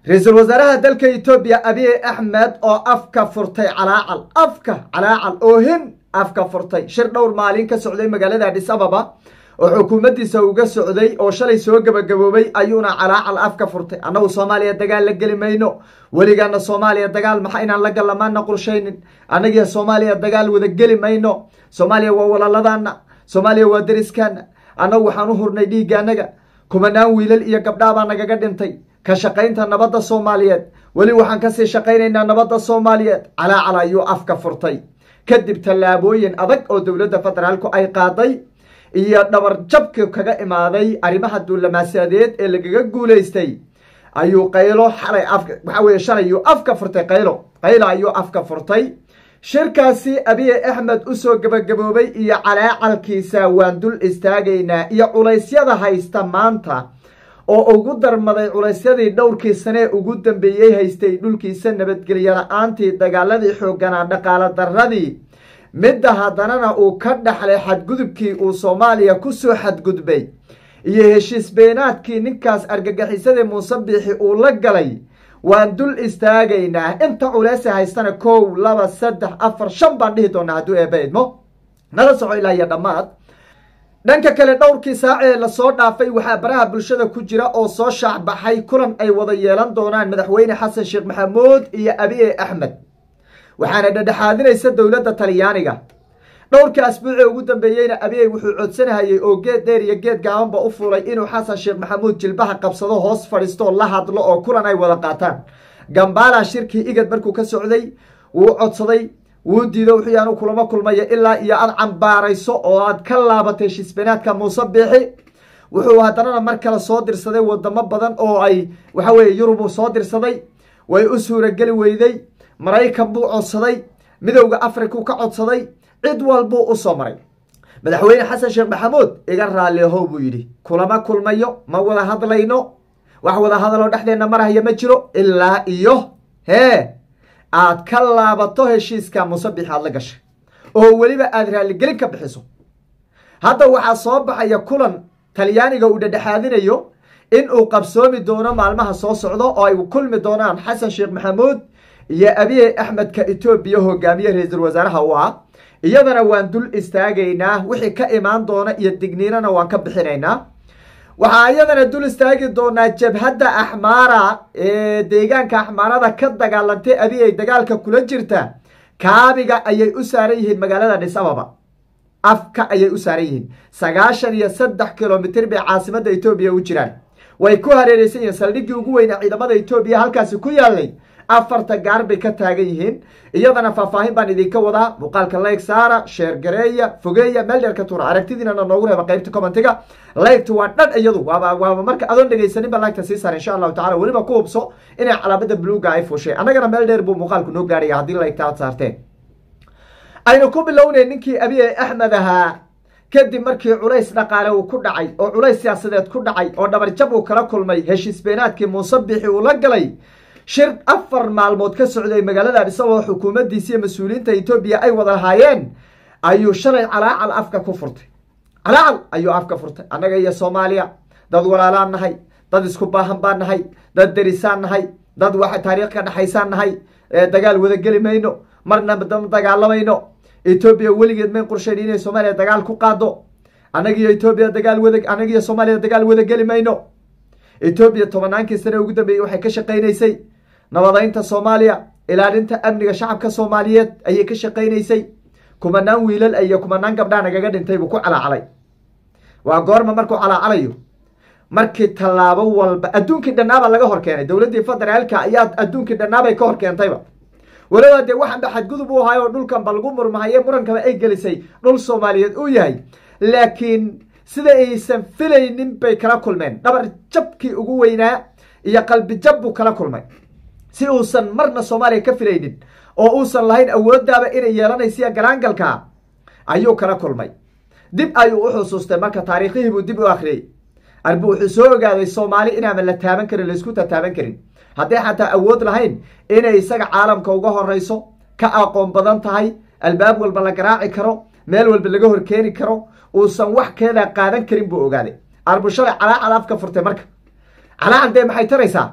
ra-iisul wasaaraha dalka etoobiya abiy axmed oo afka furtay calaacal afka calaacal oohin afka furtay shir dhowr maalin ka socday magaalada adhis ababa oo xukuumaddiisa uga socday oo shalay soo gebagaboobay ayuuna calaacal afka furtay annagu soomaaliya dagaal la geli mayno weligaana soomaaliya dagaal maxa inaan la gallamaana qorshaynin annagiyo soomaaliya dagaal wada geli mayno soomaaliya waa walaaladaana soomaaliya waa deriskaana annagu waxaan u hurnay dhiigga annaga kumanaan wiilal iyo gabdhaabaa nagaga dhintay ka shaqaynta nabadda soomaaliyeed weli waxaan kasii shaqaynaynaa nabadda soomaaliyeed calaacal ayuu afka furtay kadib tallaabooyin adag oo dowladda federaalku ay qaaday iyo dhabar jabka kaga imaaday arrimaha duulamaasadeed ee lagaga guulaystay ayuu qaylo xalay afka waxaa weye shalay ayuu afka furtay qaylo qaylo ayuu afka furtay shirkaasi abiy axmed usoo gebagaboobay iyo calaacalkiisa waan dul istaagaynaa iyo culaysyada haysta maanta oo ugu darmaday culaysyadii dhowrkii sanee ugu dambeeyey haystay dhulkiisa nabadgelyo la-aantii dagaaladii xooganaa dhaqaalo darradii midda haddanana uu ka dhaxlay xadgudubkii uu soomaaliya kusoo xadgudbay iyo heshiis beenaadkii ninkaas argagixisadii muuse biixi uu la galay waan dul istaagaynaa inta culeese haystana kow laba saddex afar shan baan dhihi doonaa hadduu eeba idmo nala soco ilaa iyo dhammaad dhanka kale dhowrkii saacee lasoo dhaafay waxaa baraha bulshada ku jira oo soo shaacbaxay kulan ay wada yeelan doonaan madaxweyne xasan sheekh maxamuud iyo abiye axmed waxaana dhadhexaadinaysa dowladda talyaaniga dhowrka asbuucee ugu dambeeyeyna abiyey wuxuu codsanahayey oo geed dheer iyo geed gaabanba u fulay inuu xasan sheekh maxamuud jilbaha qabsado hoos fadhiisto la hadlo oo kulan ay wada qaataan gambala shirkii igad markuu ka socday wuu codsaday wuu diido wuxuu yaanu kulamo kulmaya ilaa iyo aad cambaarayso oo aad ka laabatay heshiisbeenaadka muuse biixi wuxuu haddanana mar kale soo dirsaday wadamo badan oo ay waxa weye yurubuu soo dirsaday way u suurageli weyday maraykan buu codsaday midowda afrikuu ka codsaday cid walbuu u soo maray madaxweyne xasan sheekh maxamuud iga raalliahow buu yidhi kulama kulmayo ma wada hadlayno wax wada hadaloo dhexdeenna marahaya ma jiro ilaa iyo hee aad ka laabato heshiiska musabix aad la gashay oo weliba aada raalligelin ka bixiso hadda waxaa soo baxaya kulan talyaaniga uu dhadhexaadinayo in uu qabsoomi doono maalmaha soo socdo oo ay kulmi doonaan xasan sheekh maxamuud iyo abiye axmedka etoobiya hogaamiye ra-iisul wasaaraha u ah iyadana waan dul istaagaynaa wixii ka imaan doona iyo digniinana waan ka bixinaynaa waxaa iyadana dul istaagi doonaa jabhadda axmaara ee deegaanka axmaarada ka dagaalantay abiy ay dagaalka kula jirta kaabiga ayay u saaran yihiin magaalada dhis ababa afka ayay u saaran yihiin sagaashan iyo saddex kilomitr bay caasimadda etoobiya u jiraan way ku hareereysan yihiin saldhiggii ugu weynaa ciidamada etoobiya halkaasi ku yaalay afarta gaar bay ka taagan yihiin iyadana faahfaahin baan idinka wadaa muuqaalka layg saara sheer gareeya fogeeya meel dheer ka tuura aragtidiinana noogu reeba qaybta commentiga laygtu waa dhan iyadu waaba waaba marka adoon dhegaysanin ba laygta sii saara insha allahu tacala weliba ku hubso inay calaamada buluuga ay fushay annagana meel dheer buu muuqaalku noo gaaraya haddii laygta aad saarteen aynu ku bilownay ninkii abiye axmed ahaa kadib markii culays dhaqaale uu ku dhacay oo culays siyaasadeed ku dhacay oo dhabarjab uu kala kulmay heshiis beenaadkii muuse biixi uu la galay shir afar maalmood ka socday magaalada adhis ababa xukuumaddiisa iyo mas-uuliyiinta etoobiya ay wada lahaayeen ayuu shalay calaacal afka ku furtay calaacal ayuu afka furtay annaga iyo soomaaliya dad walaalaan nahay dad isku baahan baan nahay dad derisaan nahay dad wax taariikh ka dhexaysaan nahay dagaal wada geli mayno marna ma dagaalamayno etoobiya weligeed mayn qorshayn inay soomaaliya dagaal ku qaado annagiyo etoobiya dagaal wada annagiyo soomaaliya dagaal wada geli mayno etoobiya tobannaankii sane ugu dambeeyey waxay ka shaqaynaysay nabadaynta soomaaliya ilaalinta amniga shacabka soomaaliyeed ayay ka shaqaynaysay kumanaan wiilal iyo kumanaan gabdhaa nagaga dhintay buu ku calaacalay waa goorma markuu calaacalayo markii tallaabo walba adduunkii dhannaabaa laga hor keenay dowladdii federaalka ayaa adduunkii dhannaabay ka hor keentayba weliba dee waxanba xadgudub u ahay oo dhulkan ba lagu murmahaye murankaba ay gelisay dhul soomaaliyeed uu yahay laakiin sida aysan filaynin bay kala kulmeen dhabar jabkii ugu weynaa iyo qalbi jab buu kala kulmay si uusan marna soomaaliya ka filaynin oo uusan lahayn awooddaaba inay yeelanaysiya garaangalka ayuu kala kulmay dib ayuu u xusuustay marka taariikhihii buu dib u akhriyey arbu wuxuu soo ogaaday soomaali inaanan la taaban karin laysku tataaban karin hadday xataa awood lahayn inay isaga caalamka uga horeyso ka aqoon badan tahay albaab walba la garaaci karo meel walba laga horkeeni karo uusan wax keedaa qaadan karin buu ogaaday arbushalay calaacal afka furtay marka calaacal dee maxay taraysaa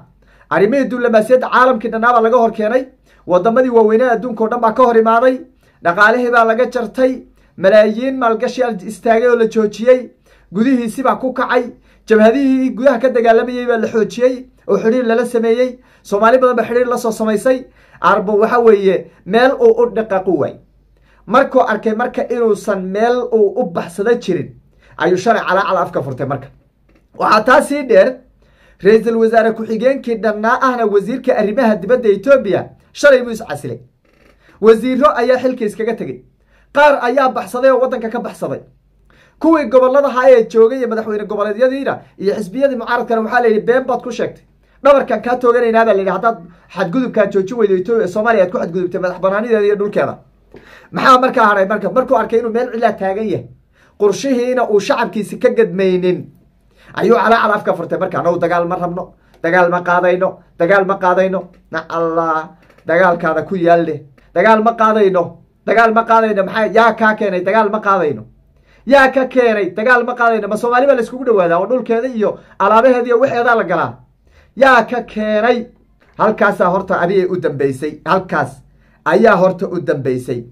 arrimihii diblomaasiyadda caalamkii dhannaabaa laga hor keenay wadamadii waaweynea adduunka o dhan baa ka hor imaaday dhaqaalihii baa laga jartay malaayiin maalgashiyaa istaagay oo la joojiyey gudihiisibaa ku kacay jabhadihii gudaha ka dagaalamayey baa la xoojiyey oo xidhiir lala sameeyey soomaali badan ba xidhiir lasoo samaysay arbo waxa weeye meel uu u dhaqaqu waay markuu arkay marka inuusan meel uu u baxsado jirin ayuu shalay calaacal afka furtay marka waxaa taa sii dheer ra-iisul wasaare ku-xigeenkii dhannaa ahna wasiirka arrimaha dibadda etoobiya shalay buu iscasilay wasiiro ayaa xilka iskaga tegey qaar ayaa baxsaday oo waddanka ka baxsaday kuwii goboladaha ee joogay iyo madaxweyne goboleedyadiina iyo xisbiyadii mucaaradkana waxaa layidhi been baad ku sheegtay dhabarkan kaa tooganaynaa baa layidhi haddaad xadgudubkaa joojin weydo etoobiya soomaaliya aad ku xadgudubtay madax banaanideeda iyo dhulkeeda maxaa markaa hadhay marka markuu arkay inuu meel cilaa taagan yahay qorshihiina uu shacabkiisi ka gadmaynin ayuu calaacal afka furtay marka anagu dagaal ma rabno dagaal ma qaadayno dagaal ma qaadayno na allah dagaalkaada ku yaalle dagaal ma qaadayno dagaal ma qaadayno maxaa yaa kaa keenay dagaal ma qaadayno yaa ka keenay dagaal ma qaadayno ma soomaali baa layskugu dhawaadaa oo dhulkeeda iyo alaabaheeda iyo waxeedaa la galaa yaa ka keenay halkaasaa horta adigay u dambeysay halkaas ayaa horta u dambeysay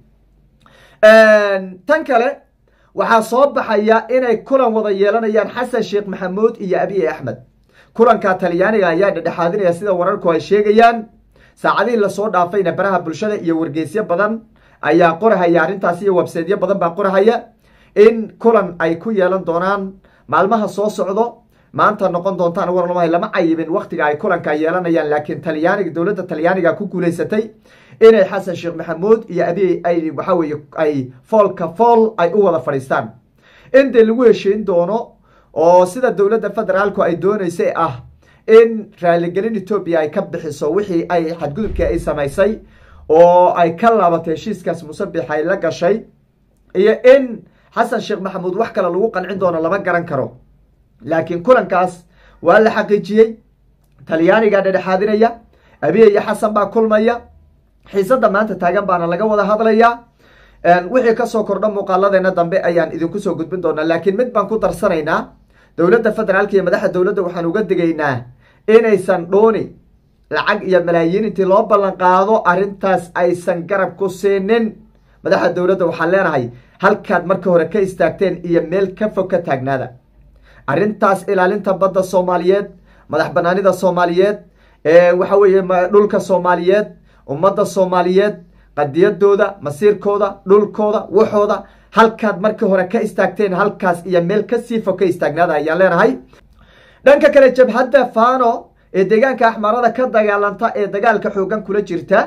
tan kale waxaa soo baxaya inay kulan wada yeelanayaan xasan sheekh maxamuud iyo abiy axmed kulanka talyaaniga ayaa dhedhexaadinaya sida wararku ay sheegayaan saacadihii lasoo dhaafayna baraha bulshada iyo wargeysyo badan ayaa qorahaya arrintaasi iyo webseedyo badan baa qorahaya in kulan ay ku yeelan doonaan maalmaha soo socdo maanta noqon doontaan warlamahay lama cayibin waktiga ay kulanka yeelanayaan laakiin talyaaniga dowladda talyaaniga ku guulaysatay inay xasan sheekh maxamuud iyo abiy ay waxa weeye ay foolka fool ay u wada fadhiistaan in dee lagu heshiin doono oo sida dowladda federaalku ay dooneysay ah in raaligelin etoobiya ay ka bixiso wixii ay xadgudubkii ay samaysay oo ay ka laabatay heshiiskaas musabix ay la gashay iyo in xasan sheekh maxamuud wax kale lagu qancin doono lama garan karo laakiin kulankaas waa la xaqiijiyey talyaanigaa dhedhexaadinaya abiy iyo xasan baa kulmaya xiisadda maanta taagan baana laga wada hadlayaa wixii kasoo kordha muuqaaladeena dambe ayaan idinku soo gudbin doonaa laakiin mid baan ku darsanaynaa dowladda federaalka iyo madaxda dowladda waxaan uga digaynaa inaysan dhuuni lacag iyo malaayiin intii loo ballan qaado arrintaas aysan garab ku siinin madaxda dowladda waxaan leenahay halkaad marka hore ka istaagteen iyo meel ka fog ka taagnaada arrintaas ilaalinta badda soomaaliyeed madax banaanida soomaaliyeed waxa weeye dhulka soomaaliyeed ummadda soomaaliyeed qadiyadooda masiirkooda dhulkooda waxooda halkaad markii hore ka istaagteen halkaas iyo meel kasii fog ka istaagnaada ayaan leenahay dhanka kale jabhadda fano ee deegaanka axmarada ka dagaalanta ee dagaalka xoogan kula jirta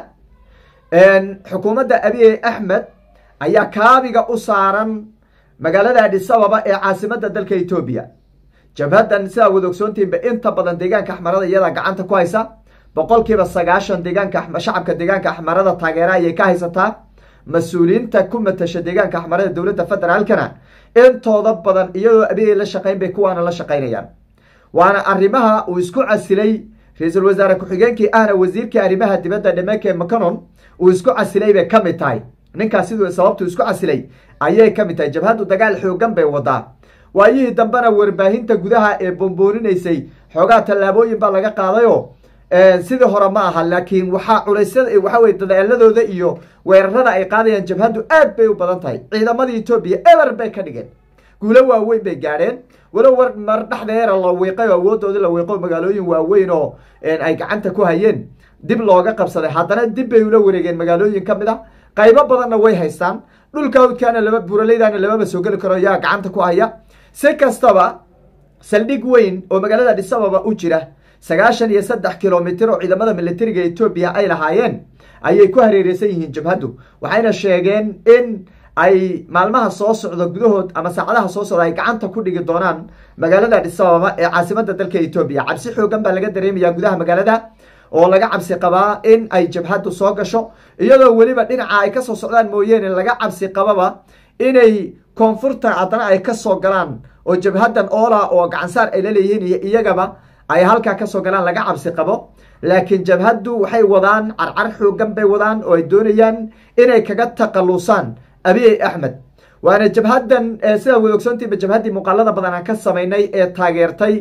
xukuumadda abiy axmed ayaa kaabiga u saaran magaalada adhisababa ee caasimada dalka etoobiya jabhaddan sidaa wada ogsoontiinba inta badan deegaanka axmarada iyadaa gacanta ku haysa boqolkiiba sagaashan deegaanka shacabka deegaanka axmarada taageera ayay ka haysataa mas-uuliyiinta ku matasha deegaanka axmarada dowladda federaalkana intooda badan iyadoo abiy la shaqayn bay kuwaana la shaqaynayaan waana arrimaha uu isku casilay ra-iisul wasaare ku-xigeenkii ahna wasiirkii arrimaha dibadda dhemeke macanon uu isku casilay bay ka mid tahay ninkaas siduu sababtuu isku casilay ayay ka mid tahay jabhaddu dagaal xoogan bay wadaa waayihii dambena warbaahinta gudaha ee bombooninysay xoogaa tallaabooyin baa laga qaadayoo sidii hore ma aha laakiin waxaa culeysyada waxa weye dadaaladooda iyo weerarada ay qaadayaan jabhaddu aad bay u badan tahay ciidamadii etoobiya eber bay ka dhigeen guulo waaweyn bay gaadheen walow war mar dhexdeera la wiiqay oo awoodoodii la wiiqo magaalooyin waaweyn oo ay gacanta ku hayeen dib looga qabsaday haddana dib bay ula wareegeen magaalooyin ka mid a qaybo badanna way haystaan dhulka awdkaana laba buuraleydaana lamaba soo geli karo yaa gacanta ku haya si kastaba saldhig weyn oo magaalada dhisababa u jira sagaashan iyo saddex kilomitir oo ciidamada militariga etoobiya ay lahaayeen ayay ku hareereysan yihiin jabhaddu waxayna sheegeen in ay maalmaha soo socda gudahood ama saacadaha soo socda ay gacanta ku dhigi doonaan magaalada dhisababa ee caasimada dalka etoobiya cabsi xoogan baa laga dareemayaa gudaha magaalada oo laga cabsi qabaa in ay jabhaddu soo gasho iyadoo weliba dhinaca ay kasoo socdaan mooyeene laga cabsi qababa inay koonfurta haddana ay kasoo galaan oo jabhaddan oola oo gacansaar ay la leeyihiin iyo iyagaba ay halkaa kasoo galaan laga cabsi qabo laakiin jabhaddu waxay wadaan carcar xoogan bay wadaan oo ay doonayaan inay kaga taqalusaan abiy axmed waana jabhaddan sidaa wada ogsoontiiba jabhaddii muuqaalada badan aan ka samaynay ee taageertay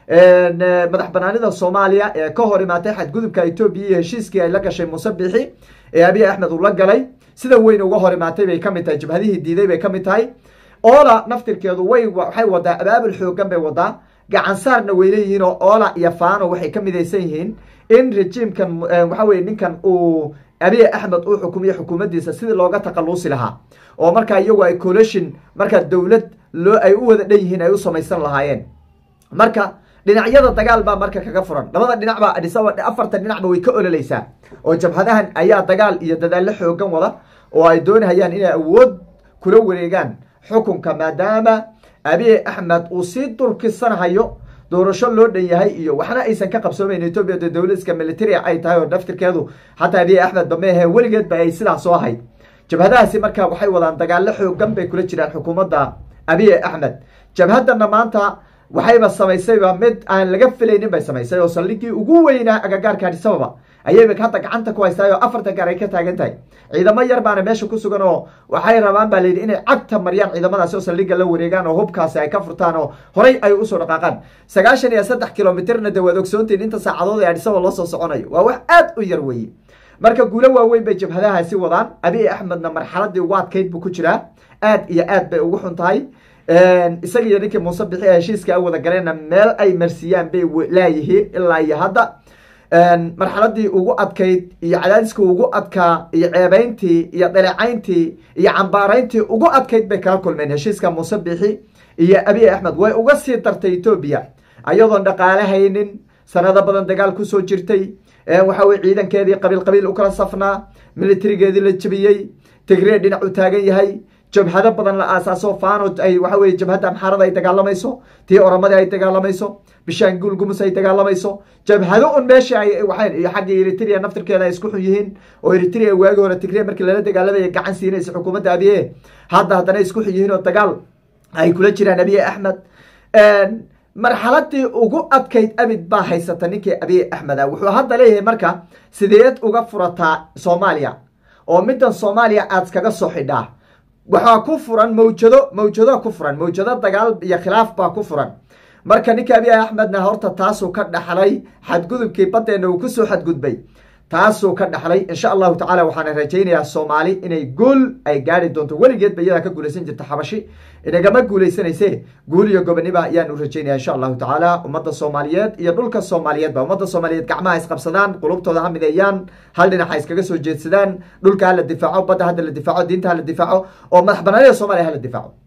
madax banaanida soomaaliya ee ka hor imaatay xadgudubka etoobiya iyo heshiiskii ay la gashay muuse bixi ee abiy axmed uu la galay sida weyn uga hor imaatay bay kamid tahay jabhadihii diiday bay kamid tahay oola naftirkeedu way waxay wadaa abaabul xoogan bay wadaa gacan saarna way leeyihiin oo oola iyo faano waxay ka midaysan yihiin in rejiimkan waxa weye ninkan uu abiy axmed uu xukumiyo xukuumaddiisa sidii looga taqaluusi lahaa oo markaa iyagu ay collusion markaa dowlad loo ay u wada dhan yihiin ay u samaysan lahaayeen marka dhinacyada dagaal baa marka kaga furan labada dhinacba adisaba afartan dhinacba way ka ololeysaa oo jabhadahan ayaa dagaal iyo dadaallo xoogan wada oo ay doonahayaan inay awood kula wareegaan xukunka maadaama abiy axmed uu sii dulkisanahayo doorasho loo dhan yahay iyo waxna aysan ka qabsoomayn etoobiya de dowladiska militaria ay tahay oo daftirkeedu xataa abiy axmed ba meahe weligeed ba ay sidaas soo ahayd jabhadahaasi marka waxay wadaan dagaallo xoogan bay kula jiraan xukuumadda abiy axmed jabhadana maanta waxayba samaysayba mid aan laga filaynin bay samaysay oo saldhigii ugu weynaa agagaarka adisababa ayayba hadda gacanta ku haystaay oo afartan gaar ay ka taagan tahay ciidamo yar baana meesha ku sugan oo waxay rabaan baa layidhi inay cagta mariyaan ciidamadaasi oo saldhiga la wareegaan oo hubkaasi ay ka furtaan oo horay ay usoo dhaqaaqaan sagaashan iyo saddex kilomitirna de waad ogsoontiin inta saacadood ee adisababa loo soo soconayo waa wax aad u yar weye marka guulo waaweyn bay jabhadahaasi wadaan abiy axmedna marxaladii ugu adkayd buu ku jiraa aad iyo aad bay ugu xun tahay isaga iyo ninkii muuse bixi heshiiska a wada galeenna meel ay marsiiyaan bay laayihiin ilaa iyo hadda marxaladii ugu adkayd iyo cadaadiskii ugu adkaa iyo ceebeyntii iyo dhalecayntii iyo cambaarayntii ugu adkayd bay kala kulmeen heshiiska muuse bixi iyo abiy axmed way uga sii dartay etoobiya ayadoon dhaqaale haynin sanado badan dagaal kusoo jirtay waxa weye ciidankeedii qabiil qabiil u kala safnaa militarigeedii la jebiyey tigree dhinac u taagan yahay jabhado badan la aasaaso fano ay waxa weye jabhadda amxaarada ay dagaalamayso tii oramadii ay dagaalamayso bishaanguul gumus ay dagaalamayso jabhado un meesha ay waxay iyo xagga eritrea naftirkeeda ay isku xun yihiin oo eritrea waagi hore tigre markii lala dagaalamaya gacan siinaysa xukuumadda abiye hadda haddana isku xun yihiin oo dagaal ay kula jiraan abiye axmed marxaladii ugu adkayd abid baa haysata ninkii abiy axmed ah wuxuu hadda leeyahay marka sideed uga furataa soomaaliya oo middan soomaaliya aad iskaga soo xidhaa waxaa ku furan mawjado mawjado ku furan mawjado dagaal iyo khilaaf baa ku furan marka ninka abiy axmedna horta taasuu ka dhaxlay xadgudubkii badeena uu kusoo xadgudbay taasuu ka dhaxlay insha allahu tacala waxaana rajaynayaa soomaali inay guul ay gaari doonto weligeed ba iyadaa ka guulaysan jirta xabashi inagama guulaysanayse guul iyo goboniba ayaan u rajaynaya insha allahu tacaala ummadda soomaaliyeed iyo dhulka soomaaliyeedba ummadda soomaaliyeed gacmaha isqabsadaan qulubtooda ha mideeyaan hal dhinac ha iskaga soo jeedsadaan dhulka hala difaaco badda hadda la difaaco diinta hala difaaco oo madax banaanida soomaliya hala difaaco